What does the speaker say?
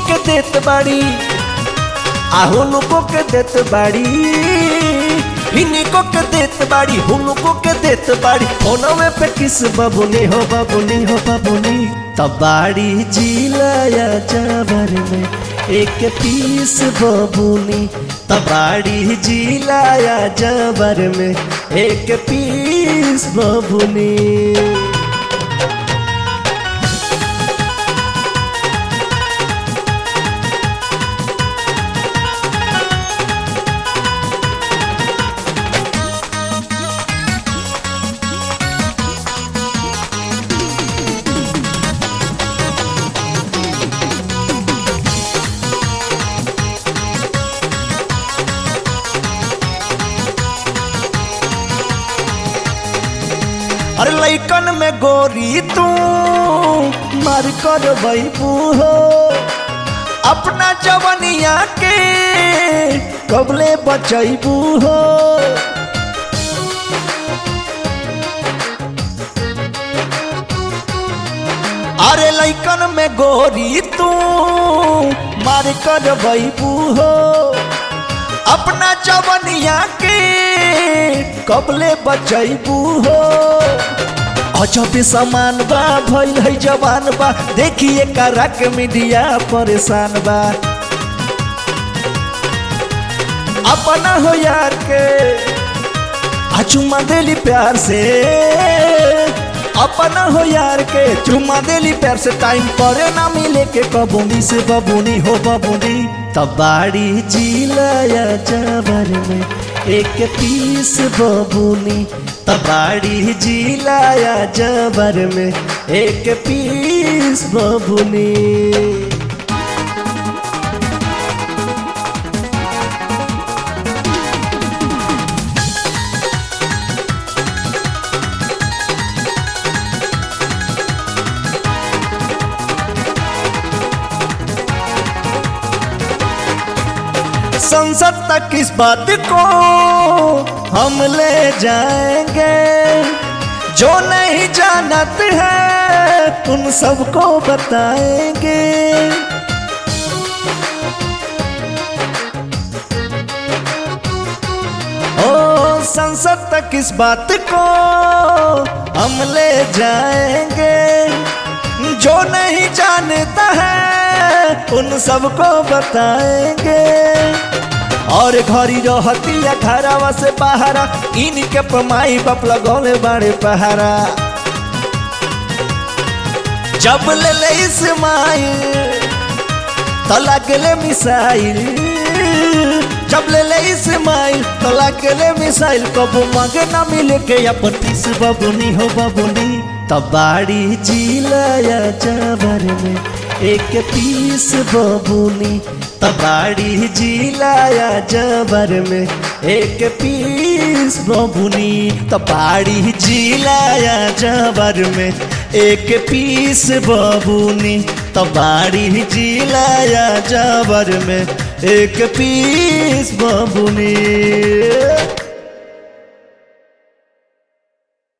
के देत बाड़ी आहुनुको के देत बाड़ी हिनिको के देत बाड़ी हुनुको के देत बाड़ी फोनवे पे किस बबुनी हो बबुनी हो बबुनी तब बाड़ी जिलाया जावर में एक पीस बबुनी तबाड़ी जिलाया जबर में एक पीस बबुनी अरे लैकन में गोरी तू मार कर बैबू हो अपना जवनिया के कबले बचैबू हो अरे लैकन में गोरी तू मार कर बैबू हो अपना जवनिया के कबले बचैबू हो अजब समान बा भइल है जवान बा देखिए करा के मीडिया परेशान बा अपना हो यार के आ चुम्मा देली प्यार से अपना हो यार के चुम्मा देली प्यार से टाइम पर ना मिले के कबूनी से बबूनी हो बबूनी तबाड़ी जिलाया जबर में एक पीस बबूनी तबाड़ी जिलाया जबर में एक पीस बबूनी संसद तक इस बात को हम ले जाएंगे जो नहीं जानत है उन सबको बताएंगे ओ संसद तक इस बात को हम ले जाएंगे जो नहीं जानता है उन सबको बताएंगे और घरी रहतिया घरवा से बाहरा इनके पमाई बाप लगौले बड़े पहारा जब ले ले इस्माइल तो लगले मिसाइल जब ले ले इस्माइल तो लगले मिसाइल कबू मांगे ना मिले के अपन तीस बबुनी हो बबुनी तबाड़ी जिलाया जबर में एक पीस बबुनी तबाड़ी जिलाया जबर में एक पीस बबुनी तबाड़ी जिलाया जबर में एक पीस बबुनी तबाड़ी जिलाया जबर में एक पीस बबुनी